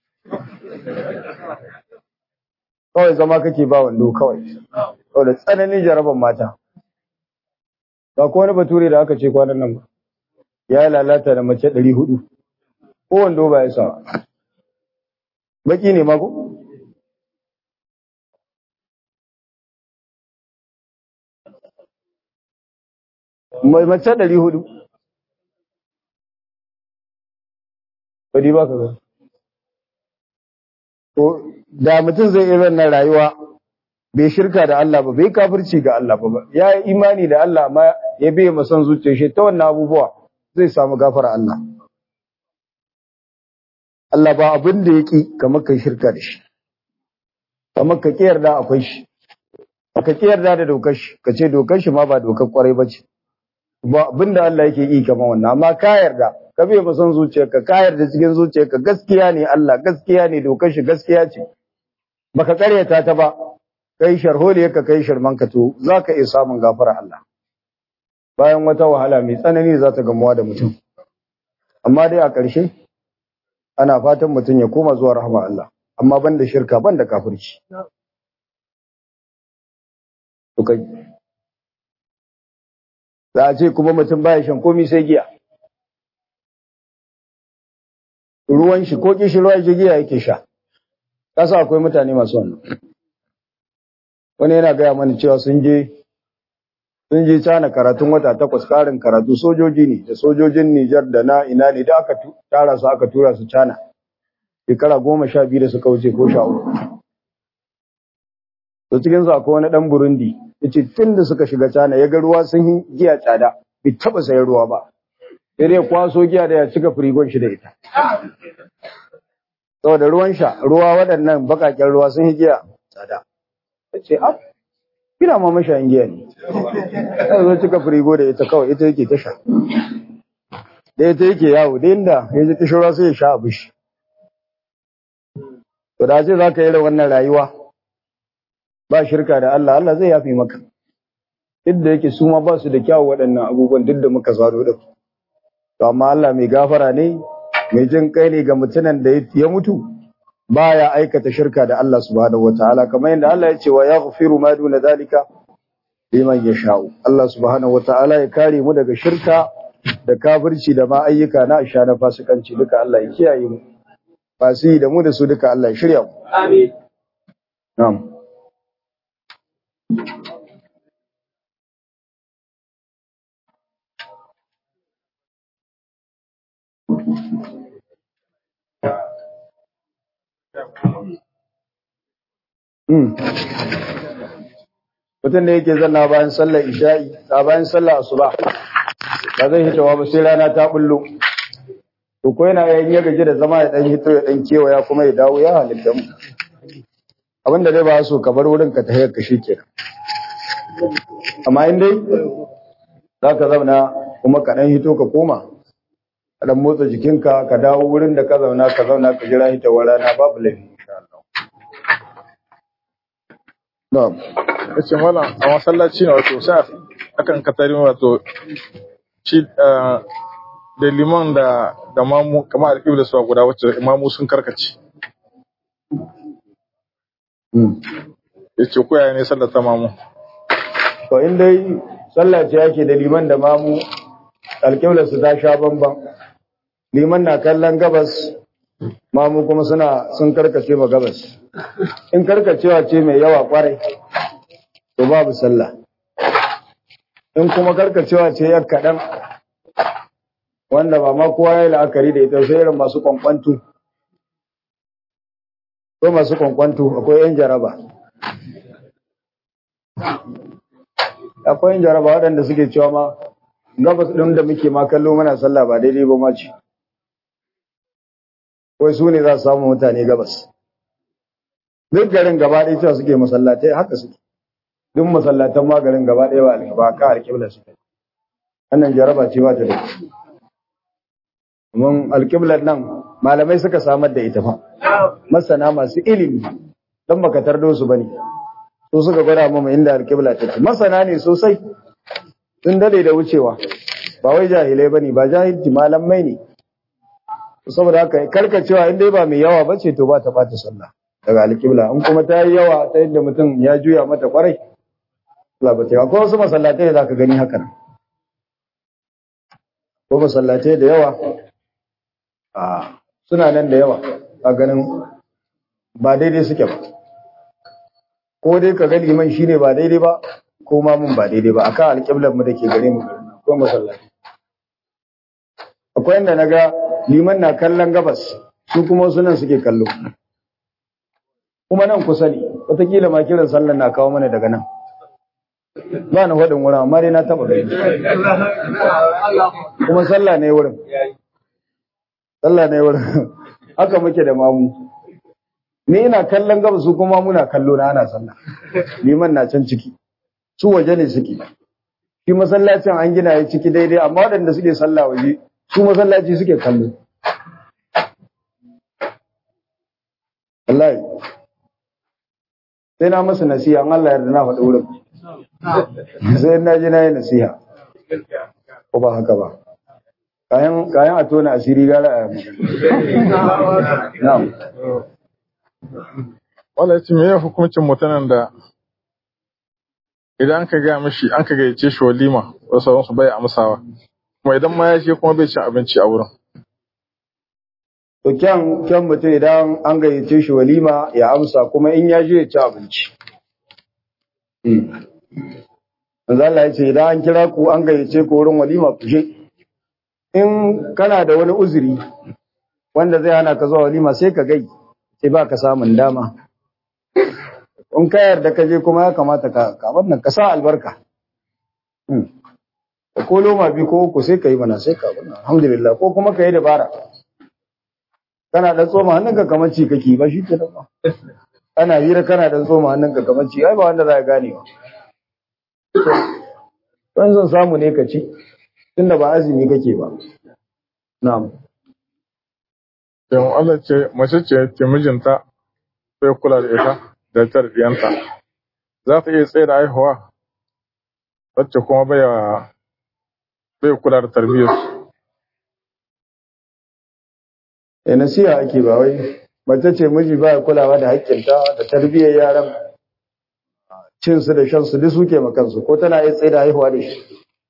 kawai zama kake ba wando kawai saboda tsananin jaraban mata ba ko wani bature da aka ce kwanan nan ba ya lalata da mace ɗari hudu ko wando ba ya sa baki ne mako mace ɗari hudu bari ba ka ga to da mutum zai irin na rayuwa bai shirka da Allah ba bai kafirci ga Allah ba ya yi imani da Allah amma ya bai masan zuciya shi ta wannan abubuwa zai samu gafara Allah Allah ba abin da yake kamar kai shirka da shi kamar ka yarda akwai shi ka yarda da dokar shi ka ce dokar shi ma ba dokar kwarai ba ce ba abin da Allah yake yi kamar wannan amma ka yarda ka bai ba son zuciyarka ka yarda cikin zuciyarka gaskiya ne Allah gaskiya ne dokar shi gaskiya ce baka karyata ta ba kai sharholiyar ka kai shirman ka to zaka iya samun gafara Allah bayan wata wahala mai tsanani za ta gamuwa da mutum amma dai a ƙarshe ana fatan mutum ya koma zuwa rahama Allah amma banda shirka banda kafirci to kai za a ce kuma mutum baya shan komai sai giya ruwan shi ko kishi ruwan shi giya yake sha kasa akwai mutane masu wannan wani yana gaya mana cewa sun je sun je cana karatun wata takwas karin karatu sojoji ne da sojojin Nijar da na ina ne da aka tara su aka tura su cana shekara goma sha biyu da suka wuce ko sha uku to cikin su akwai wani dan Burundi yace tun da suka shiga cana ya ga ruwa sun yi giya tsada bai taba sayar ruwa ba sai dai kwaso giya da ya cika firigon shi da ita saboda ruwan sha ruwa waɗannan bakaken ruwa sun yi giya tsada yace ab kina ma mashayin giya ne sai zo cika firigo da ita kawai ita yake ta sha da ita yake yawo da inda ya ji kishirwa sai ya sha abu shi to da ce za ka yi da wannan rayuwa ba shirka da Allah Allah zai yafi maka duk da yake su ma ba su da kyawu waɗannan abubuwan duk da muka zaro da to amma Allah mai gafara ne mai jin kai ne ga mutumin da ya mutu baya aikata shirka da Allah subhanahu wataala kamar yadda Allah ya ce wa yaghfiru ma duna zalika liman yasha'u Allah subhanahu wataala ya kare mu daga shirka da kafirci da ma ayyuka na isha na fasikanci duka Allah ya kiyaye mu fasi da mu da su duka Allah ya shirya mu amin na'am mutum da yake zanna bayan sallar isha'i a bayan sallar asuba ba zai hitawa ba sai rana ta bullo to ko yana yayin ya gaji da zama ya dan hito ya dan kewaya kuma ya dawo ya halitta mu abinda dai ba so ka bar wurin ka tahiyar ka shikenan amma in dai zaka zauna kuma ka dan hito ka koma ka dan motsa jikinka ka dawo wurin da ka zauna ka zauna ka jira hitawar rana babu laifi insha Allah na'am yace mana a masallaci ne wato sai akan katarin wato shi da liman da da mamu kamar alƙibla su guda wacce imamu sun karkace yace ko yaya ne sallar ta mamu to in dai sallah ce yake da liman da mamu alƙibla su ta sha bamban liman na kallon gabas mamu kuma suna sun karkace ma gabas in karkacewa ce mai yawa kwarai to babu sallah in kuma karkacewa ce ya kaɗan wanda ba ma kowa ya la'akari da ita sai irin masu kwankwantu ko masu kwankwantu akwai yan jaraba akwai yan jaraba waɗanda suke cewa ma gabas ɗin da muke ma kallo mana sallah ba daidai ba ma ce wai su ne za su samu mutane gabas duk garin gaba ɗaya cewa suke masallatai haka suke duk masallatan ma garin gaba ɗaya ba alƙaba ka alƙibla suke wannan jaraba ce ba ta da mun alƙiblar nan malamai suka samar da ita fa masana masu ilimi dan baka tardo su bane su suka gwada mu inda alƙibla take masana ne sosai sun dade da wucewa ba wai jahilai bane ba jahilci malamai ne saboda haka karkacewa in dai ba mai yawa bace to ba ta bata sallah daga alƙibla in kuma ta yi yawa ta yadda mutum ya juya mata kwarai Allah ba ta akwai wasu masallatai da zaka gani haka nan ko masallatai da yawa a suna nan da yawa a ganin ba daidai suke ba ko dai ka ga liman shine ba daidai ba ko ma mun ba daidai ba akan alƙiblar mu dake gare mu ko masallatai akwai inda naga liman na kallon gabas su kuma sunan suke kallo kuma nan kusa ne wataƙila ma kiran sallan na kawo mana daga nan ba na faɗin wurin amma dai na taɓa gani kuma sallah ne wurin sallah ne wurin haka muke da mamu ni ina kallon gaba su kuma muna kallo na ana sallah liman na can ciki su waje ne suke shi masallacin an gina ya ciki daidai amma waɗanda suke sallah waje su masallaci suke kallo wallahi sai na masa nasiha an Allah yarda na faɗi wurin sai na ji na yi nasiha ko ba haka ba kayan kayan a tona asiri gara a na'am wala yace me ya hukuncin mutanen da idan ka ga mishi an ka gayyace shi walima wasu sauransu bai amsawa kuma idan ma ya je kuma bai cin abinci a wurin to kyan kyan mutum idan an gayyace shi walima ya amsa kuma in ya je ya ci abinci Manzo Allah ya ce idan an kira ku an gayyace ku wurin walima ku je in kana da wani uzuri wanda zai hana ka zuwa walima sai ka gai sai ba ka samun dama in ka yarda ka je kuma ya kamata ka ka wannan ka sa albarka ko loma bi ko uku sai ka yi mana sai ka wannan alhamdulillah ko kuma ka yi dabara kana dan tsoma hannunka kamar ci kake ba shi ke ba kana hira kana dan tsoma hannunka kamar ci ai ba wanda za ka gane ba don son samu ne ka ci tunda ba azumi kake ba na'am Yan Allah ce mace ce ke mijinta sai kula da ita da tarbiyanta. Za ta iya tsaye da haihuwa wacce kuma bai bai kula da tarbiyyar su. eh nasiha ake ba wai mace ce miji ba ya kulawa da haƙƙinta da tarbiyyar yaran cin su da shan su duk suke makansu ko tana iya tsaye da haihuwa da shi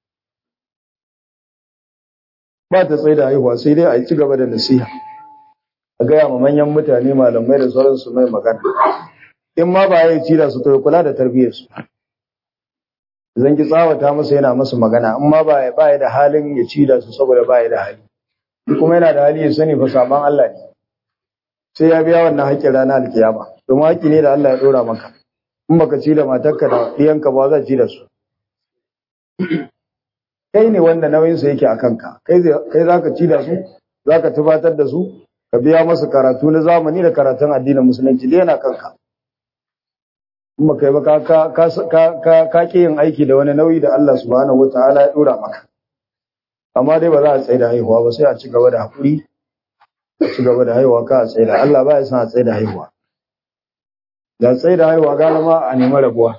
ba ta tsaye da haihuwa sai dai a ci gaba da nasiha a gaya ma manyan mutane malamai da sauransu mai magana in ma ba ya ci da su to ya kula da tarbiyyar su zan ki tsawata masa yana masa magana in ma ba ya ba ya da halin ya ci da su saboda ba ya da hali kuma yana da hali ya sani fa saban Allah ne sai ya biya wannan haƙƙin ranar alkiyama domin haƙƙi ne da Allah ya dora maka in baka ci da matarka da ɗiyanka ba za ci da su kai ne wanda nauyinsu yake a kanka kai za ka ci da su za ka tubatar da su ka biya masu karatu na zamani da karatun addinin musulunci da yana kanka in ba kai ba ka ƙi yin aiki da wani nauyi da Allah subhanahu wataala ya ɗora maka amma dai ba za a tsaye da haihuwa ba sai a ci gaba da haƙuri a ci gaba da haihuwa ka a tsaye da Allah ba ya san a tsaye da haihuwa da tsaye da haihuwa gara ma a nemi rabuwa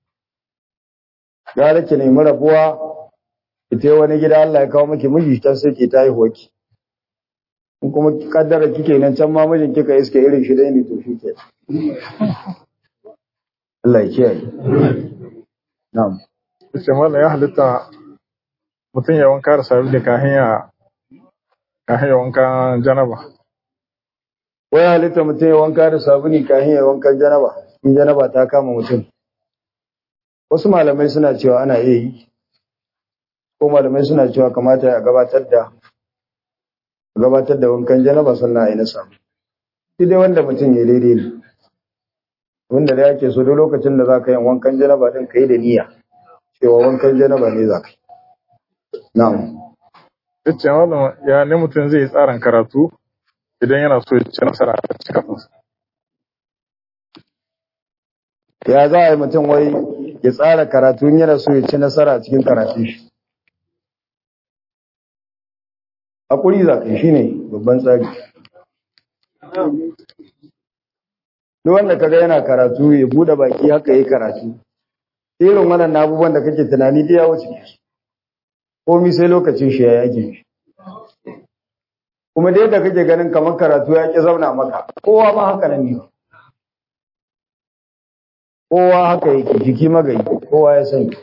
gara ki nemi rabuwa ita wani gida Allah ya kawo miki miji ta sai ki ta haihuwa ki in kuma kaddara kike nan can ma mijin kika iske irin shi dai ne to shi ke Allah ya kiyaye na'am Yace mallam ya halitta mutum ya wanka da sabili kafin ya kafin ya wanka janaba. wai halitta mutum ya wanka da sabuni kafin ya wankan janaba in janaba ta kama mutum wasu malamai suna cewa ana iya yi ko malamai suna cewa kamata ya gabatar da gabatar da wankan janaba sannan a yi na samu shi dai wanda mutum ya daidai ne wanda da yake so duk lokacin da za ka yi wankan janaba din ka yi da niyya cewa wankan janaba ne za ka yi na'am Yace mallam ya ne mutum zai yi tsarin karatu idan yana so ya ci nasara a cikin ya za a yi mutum wai ya tsara karatu in yana so ya ci nasara a cikin karatun shi hakuri za ka yi shi ne babban tsari duk wanda kaga yana karatu ya bude baki haka yi karatu irin wannan abubuwan da kake tunani da ya wuce su komi sai lokacin shi ya yake shi kuma dai da kake ganin kamar karatu ya ki zauna maka kowa ma haka nan ne kowa haka yake jiki magayi kowa ya sani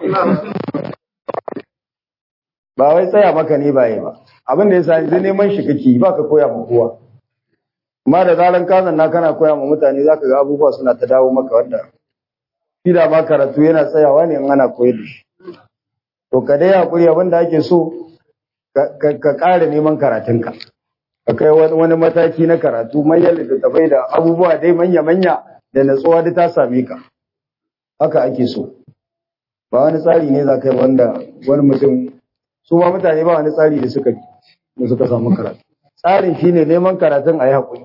ba wai tsaya maka ne ba yi ba abin da ya sani zai neman shi kake ba ka koya ma kowa amma da zaran ka zanna kana koya ma mutane zaka ga abubuwa suna ta dawo maka wanda shi da ma karatu yana tsayawa ne in ana koyar da shi to ka dai hakuri abin da ake so ka ƙara neman karatunka ka kai wani mataki na karatu manyan littattafai da abubuwa dai manya-manya da natsuwa da ta same ka haka ake so ba wani tsari ne za ka yi wanda wani mutum su ma mutane ba wani tsari da suka da suka samu karatu tsarin shine neman karatun a yi haƙuri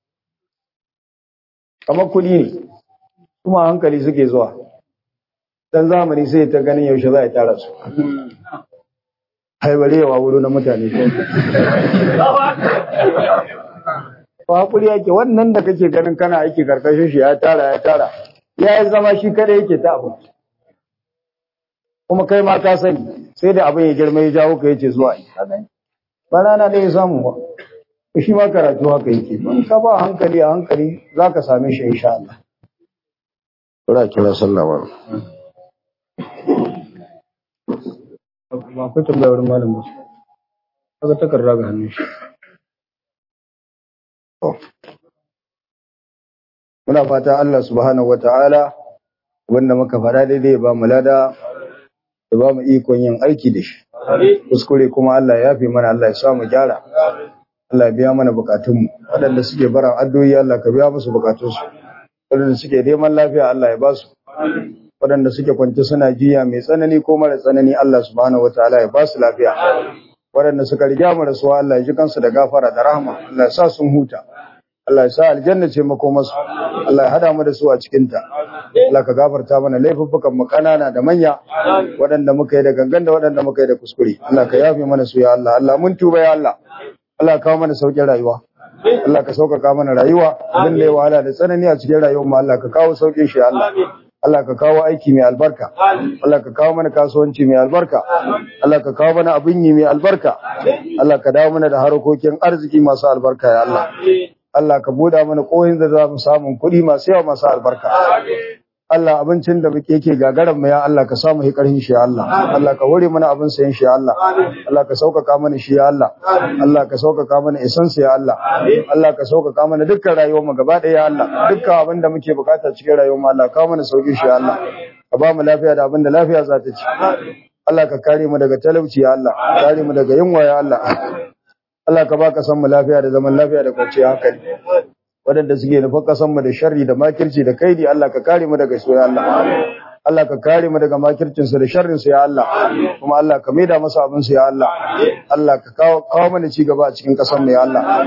kamar kuɗi ne kuma hankali suke zuwa dan zamani sai ta ganin yaushe za a tara su haibarewa wuri na mutane ba haƙuri yake wannan da kake ganin kana aiki karkashin shi ya tara ya tara ya yi zama shi kada yake ta abu kuma kai ma ka sani sai da abin ya girma ya jawo ka yace zuwa yi ba rana ɗaya samu ba shi ma karatu haka yake ban ka ba hankali a hankali za ka same shi insha Allah. Kura kira sallah ba. Ba ku tambaya wurin malam ba. Kaga takarda ga hannun shi. Muna fata Allah subhanahu wa ta'ala wanda muka fara daidai ba mu lada da ba mu ikon yin aiki da shi. Kuskure kuma Allah ya fi mana Allah ya sa mu gyara. Allah ya biya mana bukatunmu. Waɗanda suke bara addu'o'i Allah ka biya musu bukatunsu. Waɗanda suke neman lafiya Allah ya ba su. Waɗanda suke kwanci suna jiya mai tsanani ko mara tsanani Allah subhanahu wa ta'ala ya ba su lafiya. Waɗanda suka riga mu rasuwa Allah ya ji kansu da gafara da rahama. Allah ya sa sun huta. Allah ya sa aljanna ce makomarsu Allah ya hada mu da su a cikin ta Allah ka gafarta mana laifuffukan mu kanana da manya waɗanda muka yi da gangan da waɗanda muka yi da kuskure Allah ka yafe mana su ya Allah Allah mun tuba ya Allah Allah ka kawo mana sauƙin rayuwa Allah ka sauƙaƙa mana rayuwa abin da ya wahala da tsanani a cikin rayuwar mu Allah ka kawo sauƙin shi ya Allah Allah ka kawo aiki mai albarka Allah ka kawo mana kasuwanci mai albarka Allah ka kawo mana abin yi mai albarka Allah ka dawo mana da harkokin arziki masu albarka ya Allah Allah ka buɗa mana kohin da za mu samu kuɗi masu yawa masu albarka. Allah abincin da muke yake gagaran mu ya Allah ka samu hikarin shi ya Allah. Allah ka hore mana abin sayan shi ya Allah. Allah ka sauƙaƙa mana shi ya Allah. Allah ka sauƙaƙa mana isan ya Allah. Allah ka sauƙaƙa mana dukkan rayuwar mu gaba ɗaya ya Allah. Dukkan abin da muke bukata cikin rayuwar mu Allah ka mana sauƙi shi ya Allah. Ka ba mu lafiya da abin da lafiya za ta ci. Allah ka kare mu daga talauci ya Allah. Kare mu daga yunwa ya Allah. Allah ka baka san mu lafiya da zaman lafiya da kwanciyar hankali waɗanda suke nufin kasan mu da sharri da makirci da kaidi Allah ka kare mu daga su ya Allah Allah ka kare mu daga makircin su da sharrin su ya Allah kuma Allah ka maida masa abin su ya Allah Allah ka kawo kawo mana ci gaba a cikin kasan mu ya Allah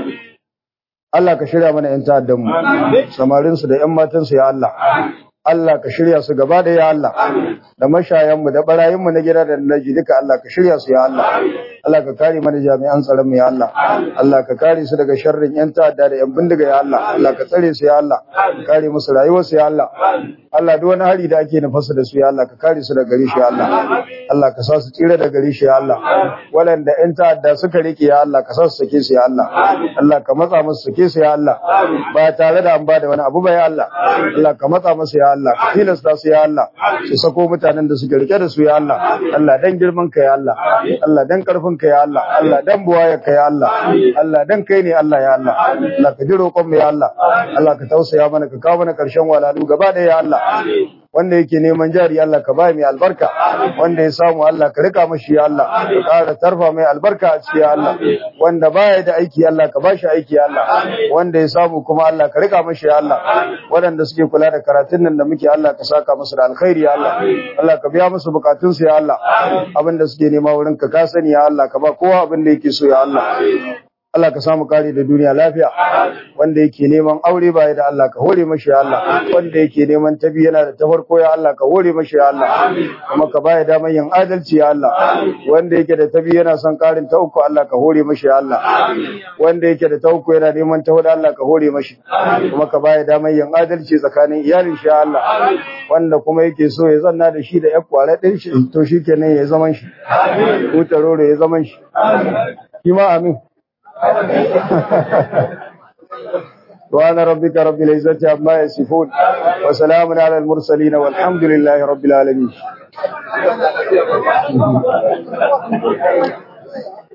Allah ka shirya mana yan ta'addan mu samarin su da yan matan su ya Allah Allah ka shirya su gaba da ya Allah da mashayan mu da barayin mu na gida da naji duka Allah ka shirya su ya Allah Allah ka kare mana jami'an tsaron mu ya Allah Allah ka kare su daga sharrin yan ta'adda da yan bindiga ya Allah Allah ka tsare su ya Allah ka kare musu rayuwar su ya Allah Allah duk wani hari da ake nufasa da su ya Allah ka kare su daga gare shi ya Allah Allah ka sa su tsira daga gare shi ya Allah walanda yan ta'adda suka rike ya Allah ka sa su sake su ya Allah Allah ka matsa musu sake su ya Allah ba tare da an ba da wani abu ba ya Allah Allah ka matsa musu ya Allah ka tilasta su ya Allah su sako mutanen da suke rike da su ya Allah Allah dan girman ka ya Allah Allah dan karfin ka ya Allah Allah dan buwaya ka ya Allah Allah dan kai ne Allah ya Allah Allah ka ji roƙon mu ya Allah Allah ka tausaya mana ka kawo mana ƙarshen walalu gaba da ya Allah wanda yake neman jari Allah ka ba mai albarka wanda ya samu Allah ka rika mashi ya Allah ka ƙara tarfa mai albarka a cikin Allah wanda baya da aiki Allah ka bashi aiki Allah wanda ya samu kuma Allah ka rika mashi ya Allah waɗanda suke kula da karatun nan da muke Allah ka saka musu da alkhairi ya Allah Allah ka biya musu bukatun su ya Allah abin da suke nema wurin ka ka sani ya Allah ka ba kowa abin da yake so ya Allah Allah ka samu kare da duniya lafiya wanda yake neman aure baya da Allah ka hore mashi ya Allah wanda yake neman tabi yana da tafarko ya Allah ka hore mashi ya Allah kuma ka baya daman yin adalci ya Allah wanda yake da tabi yana son karin ta uku Allah ka hore mashi ya Allah wanda yake da ta uku yana neman ta hudu Allah ka hore mashi kuma ka baya daman yin adalci tsakanin iyalin shi ya Allah wanda kuma yake so ya zanna da shi da ya kware din shi to shikenan ya zaman shi ko tarore ya zaman shi shi ma amin سبحان ربك رب العزة عما يصفون وسلام على المرسلين والحمد لله رب العالمين